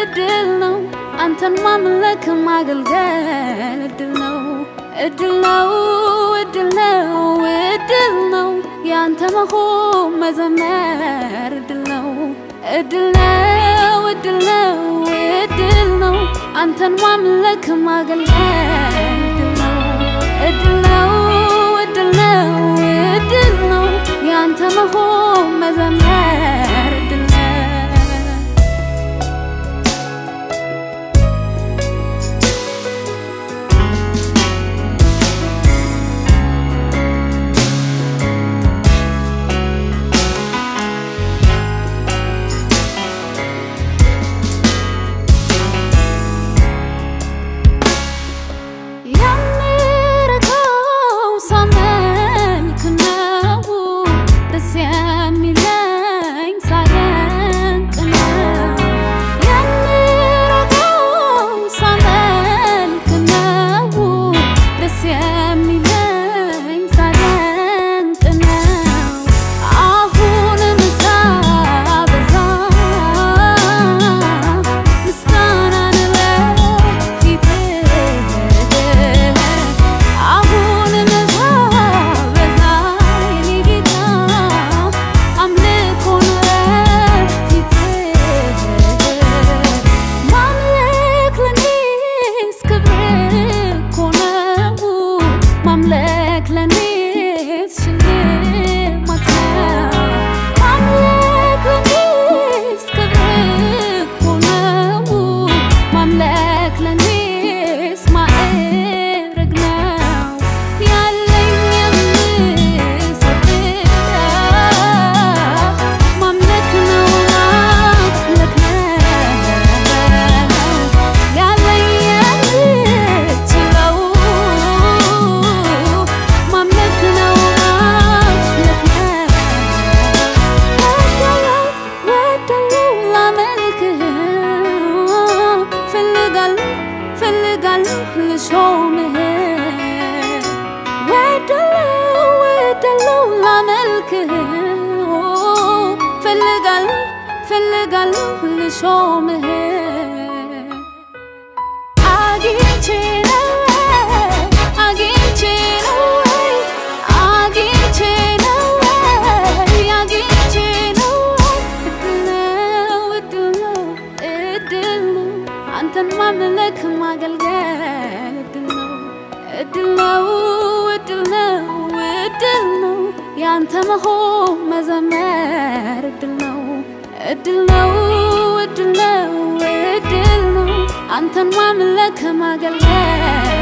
እድል ነው አንተን ማምለክ ማገልገል እድል ነው እድል ነው እድል ነው እድል ነው ያንተ መሆን መዘመር እድል ነው እድል ነው እድል ነው እድል ነው አንተን ማምለክ ማገልገል እድል ነው እድል ነው እድል ነው እድል ነው ያንተ መሆን መዘመር እድል ነው የምረካው ሳመልክ ነው ደስ የሚለኝ ሳደንቅ ነው የምረካው ሳመልክ ነው ደስ የሚለኝ ሳደንቅ ነው አሁንም ሳበዛ ምስጋናን በፊትህ አሁንም ሳበዛ የኔ ጌታ አምልኮን በፊትህ ማምለክ ለኔስ ክብር እኮ ነው ማምለክ ለኔስ ሽልማት ነው ማምለክ ለኔስ ክብር እኮ ነው ማምለክ ለኔስ ማዕረግ ነው ያለኝ የምሰጥህ ማምለክ ነው ማምለክ ነው ያለኝ የምችለው ማምለክ ነው ማምለክ ነው ወዳለው ላመልክህ ፈልጋለሁ ፈልጋለሁ ልሾምህ ወዳለው ወዳለው ላመልክህ ፈልጋለሁ ፈልጋለሁ ልሾምህ አግኝቼ ነው አግኝቼ ነው አግኝቼ ነው አግኝቼ ነው እድል ነው እድል ነው እድል ነው አንተን ማምለክ ማገልገል እድል ነው እድል ነው እድል ነው እድል ነው ያንተ መሆን መዘመር እድል ነው እድል ነው እድል ነው እድል ነው አንተን ማምለክ ማገልገል